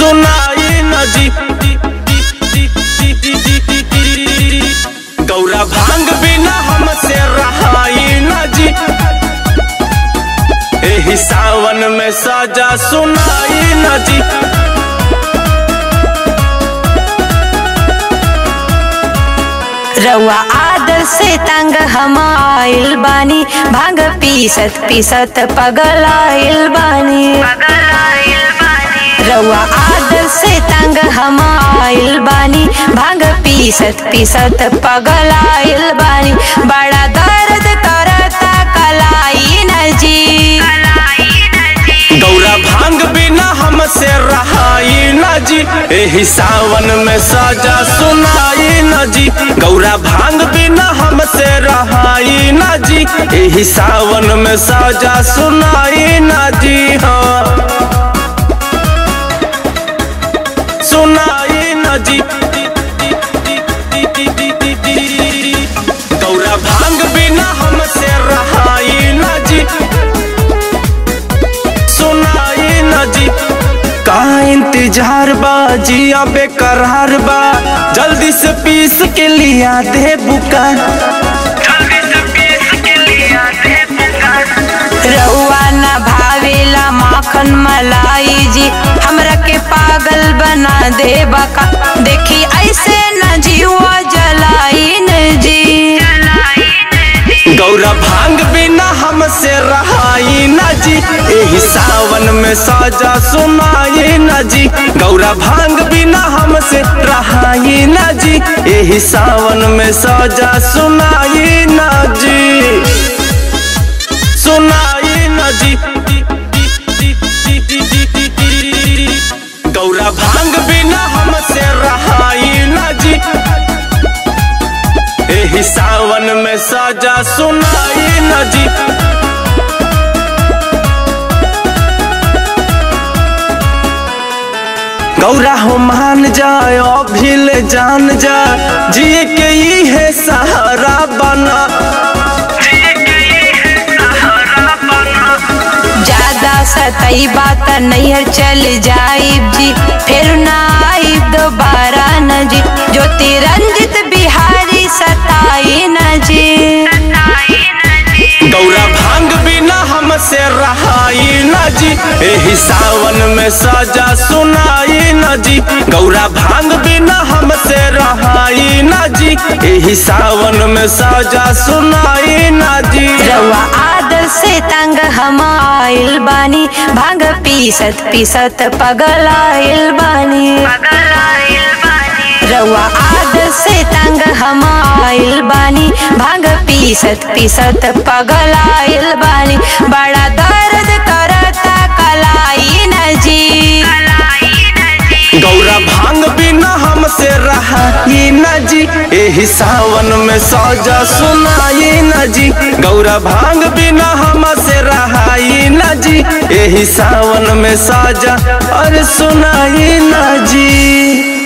सुनाई न जी गौरा भांग बिना हमसे रहाई न जी एही सावन में सजा सुनाई न जी रउआ आदर से तंग हम आइल बानी भांग पीसत पीसत पगल आइल बानी रउआ आदर से तंग हम आइल बानी भांग पीसत पीसत पगल आइल बानी बड़ा दर्द करता कलाई न जी गौरा भांग बिना हमसे रहाई न जी एही सावन में सजा सुनाई न जी गौरा भांग बिना हमसे रहाई न जी एही सावन में सजा सुनाई न जी हाँ सुनाई न जी गौरा भांग बिना हमसे रहाई न जी सुनाई न जी का इंतजार बा जिया बेकरार बा जल्दी से पीस के लिया दे बुका रउआ न भावेला माखन मलाई जी हमरा के पागल बना दे बका देखी ऐसे न जीवा जलाई न जी गौरा भांग बिना हमसे रहाई न जी एही सावन में साजा सुनाई न जी गौरा भांग बिना हमसे रहाई न जी एही सावन में साजा सुनाई न जी सुनाई न जी गौरा भांग बिना हमसे रहाई न जी एही सावन में साजा सुनाई न जी गौरा हो मान जाए अभिल जान जा जिए के ही है सहारा बना ज्यादा सतई बात नैहर चल जाइब जी फिर ना आइब दोबारा न जी ज्योति रंजित बिहारी सताई न जी गौरा भांग बिना हमसे रहाई न जी एही सावन में सजा सुनाई न जी गौरा भांग बिना हमसे रहाई न जी एही सावन में सजा सुनाई न जी रउआ आदर से तंग हम आइल बानी भांग पीसत पीसत पगल आइल बानी रउआ आदर से तंग हम आइल बानी भांग पीसत पीसत पगल आइल बानी बड़ा दर्द करता कलाई न जी गौरा भांग बिना हमसे रहाई न जी एही सावन में सजा सुनाई न जी गौरा भांग बिना हमसे रहाई न जी एही सावन में सजा अरे सुनाई न जी